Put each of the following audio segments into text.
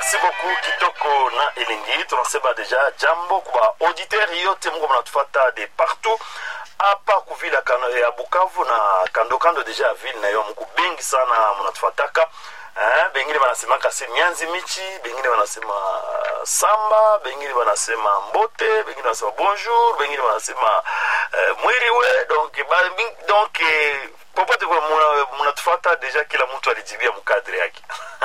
merci beaucoup kitoko na elingi tunasema deja jambo kwa auditeur yote mungu mnatufata de partout hapa kuvila kano ya bukavu na kando kando deja ya ville nayo muku bengi sana mnatufataka eh, bengine wanasemaka se mianzi michi bengine wanasema uh, samba bengine wanasema mbote bengine wanasema bonjour bengine wanasema uh, mwiriwe donc, ba, donc eh, popote kwa mnatufata deja kila mtu alijibia mkadri yake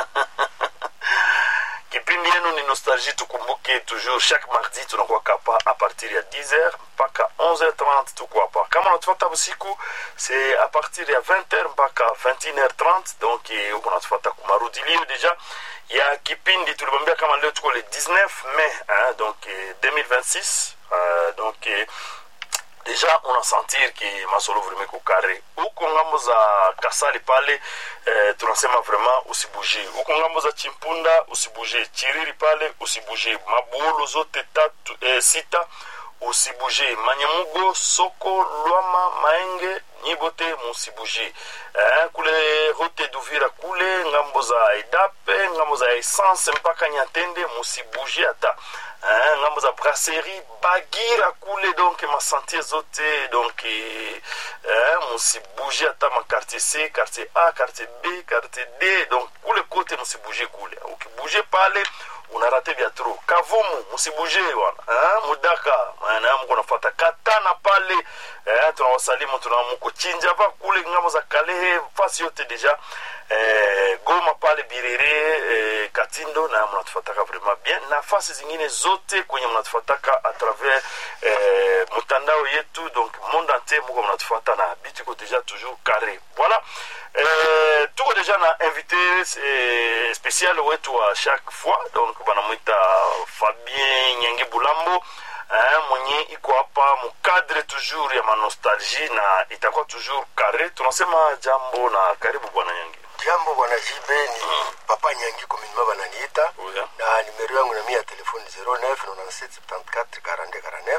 kipindi yenu ni nostalgie tukumbuke toujours chaque mardi tunakuwa kapa a partir ya 10h mpaka 11h30 tuko hapa kama unatufuata usiku c'est a partir ya 20h mpaka 21h30 donc huko unatufuata kumarudilio deja ya kipindi tulimwambia kama leo tuko le 19 mai hein, donc 2026 uh, donc deja unasentir ki masolo vraiment iko kare huko ngambo za kasali pale eh, tunasema vraiment usibuje huko ngambo za chimpunda usibuje chiriri pale usibuje mabuolo zote tatu eh, sita usibuje manyamugo soko lwama maenge nyibote musibuje eh, kule route duvira kule ngambo za edape ngambo za essence mpaka nyatende musibuje hata eh, ngambo za brasserie bagira kule donc masantie zote donc eh, musibuje hata makartier c quartier a quartier b quartier d donc kule kote musibuje kule ukibuje pale unarate vya tro kavumu musibuje wana eh, mudaka maana mko nafata katana pale eh, tunawasalimu tunamuko chinjava kule ngambo za kalehe fasi yote deja eh, goma pale birere eh, katindo na mnatufataka vraiment bien nafasi zingine zote kwenye mnatufataka a travers eh, mtandao yetu donc monde entier muko mnatufata na bitu iko deja toujours carré voilà eh, tuko deja na invité eh, spécial wetu wa chaque fois donc banamwita fabien nyange bulambo eh, mwenye iko hapa mukadre toujours ya manostalgie na itakuwa toujours carré tunasema jambo na karibu bwana nyange jambo bwana jibe ni mm. papa nyangi kominima bananiita oh, yeah. na nimero yangu nami ya telefoni 0997744249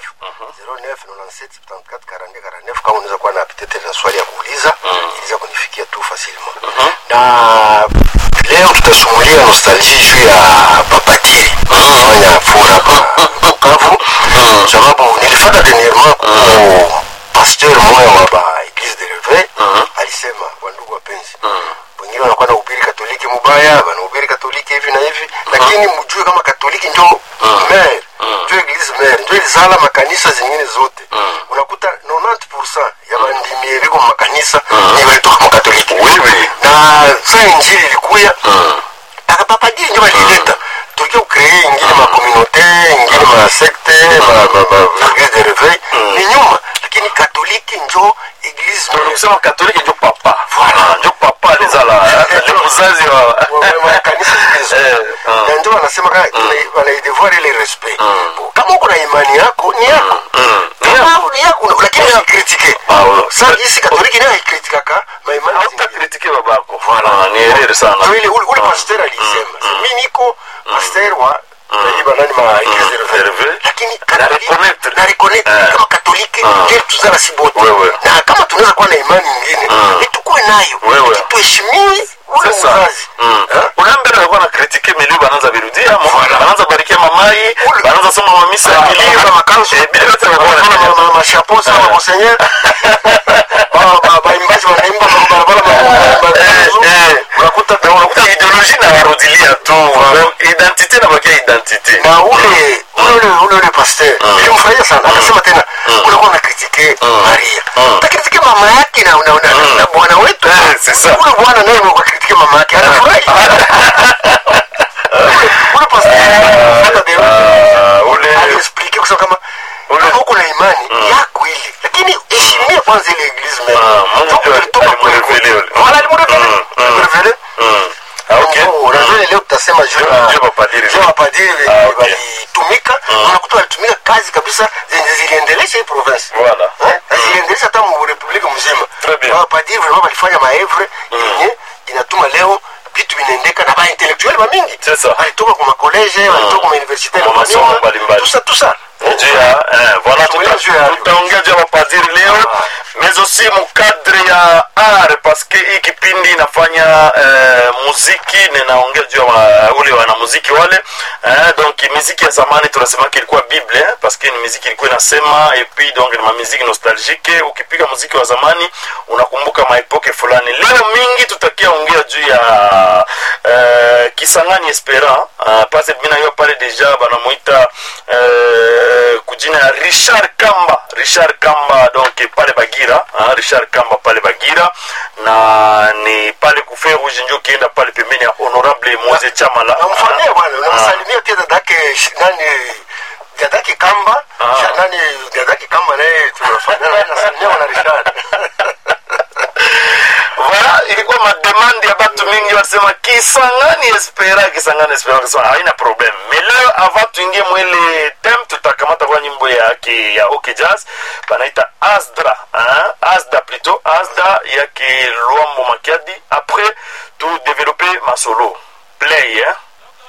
0997744249 kama unaweza kuwa na pitete na swali ya kuuliza Mm. iliza kunifikia tu fasilma na leo tutasumulia nostalgie juu ya papatiri fanya fura pa bukavu sababu nilifata dernièrement ku pasteur moya wa ba eglise de reveil alisema wandugu wapenzi wengine wanakuwa na ubiri katoliki mubaya wanahubiri katoliki hivi na hivi lakini mjue kama katoliki njo mer njo eglise mer njo ilizala makanisa zingine zote unakuta 90 ya bandimie viko makanisa ni walitoka makatoliki na saa injili ilikuya akapapadiri njo balileta tukia ukree ingine makomunaute ingine masekte maeglise de reveil ni nyuma lakini katoliki njo eglise mer kusema katoliki njo papa Voilà. njo papa alizala eh, njo mzazi wa makanisa zingine Eh, zote ah. na ndio wanasema ka- wana- wanaidevoir ile respect kama uko na imani yako ni yako kama ni yako lakini usikritike Ah, ouais. sasa jinsi katoliki nayo haikritikaka maimani zingine hautakritike babako Voilà, ni erreur sana ndio ile ule ule Ah. pasteur alisema mimi niko pasteur wa naiba nani ma eglise de Reveil. reveil lakini Na reconnaitre. na reconnaitre Eh. kama katoliki Ah. ndio tuzala si bote Wewe. na kama tunaweza kuwa na imani nyingine ni tukue nayo Wewe. tuheshimie ule sasa mzazi Eh? unaambia walikuwa na kritike milieu banaanza virudia banaanza barikia mamai banaanza soma mamisa ya milio Banaanza makanzu. Eh, bila yote wanakuwa Wanafanya wanafanya. ma- ma- mashapo sana monseigneur Ba- ba- baimbaji wanaimba kwa barabara wanaimba Eh, kanzu. eh. unakuta Na unakuta ideologie na warudilia tu identite na bakia identite na ule ule ule ule ule pasteur nilimfurahia sana akasema tena kulikuwa na kritike Maria takritike mama yake na na na- na bwana wetu Eh, c'est ça. ule bwana naye kwa kritike mama yake anafurahi ule pasteur hata de Ah, ule aliexplike kusema kama kama uko na imani yako ile lakini heshimia kwanza ile eglise meme Ah, Mungu Toka ndio ulitoka kule alimrevele kule. ule. Wala alimrevele. Mm, mm. Alimrevele. Mm. Ah, okay. Oh, revele leo tutasema juu ya- Juu ya mapadiri. juu ya mapadiri Ah, wenye okay. walitumika unakuta walitumika kazi kabisa zenye ziliendelesha hii province Voilà. Eh, na ziliendelesha hata mu republique mzima Très bien. Wa mapadiri vraiment walifanya maevre yenye inatuma leo vitu vinaendeka na baintellectuel bamingi C'est ça. walitoka kwa makoleje walitoka kwa mauniversite Kwa masomo mbalimbali. tusa tusa juu ya eh, voilà Tuongea tuta- juu ya- tutaongea juu ya mapadiri leo Ah. mais aussi mukadre ya art parce que hii kipindi inafanya eh, muziki ninaongea juu ya wa- ule wanamuziki wale eh, donc muziki ya zamani tunasemaka ilikuwa bible eh, parce que ni muziki ilikuwa inasema et puis donc ni mamuziki nostalgique ukipiga muziki wa zamani unakumbuka maepoke fulani leo mingi tutakia ongea juu ya eh, kisangani espera uh, pase minayo pale deja banamuita eh, kujina ya richard kamba richard kamba donc pale bagira uh, richard kamba pale bagira na ni pale kufe rouge njo ukienda pale pembeni ya honorable moise chamala namfanyia bwana namsalimia pia dadake sh- nani dadake kamba Ah. Sha- nani dadake kamba naye tunafanya naye nasalimia bwana Richard voilà ilikuwa mademande ya batu mingi wasema kisangani espera kisangani espera kisema haina problem mais leo avant tuingie mwele tem tutakamata kwa nyimbo yake ya ok jazz banaita asdra hein? asda plutôt asda yake luambo makiadi après tu développer masolo play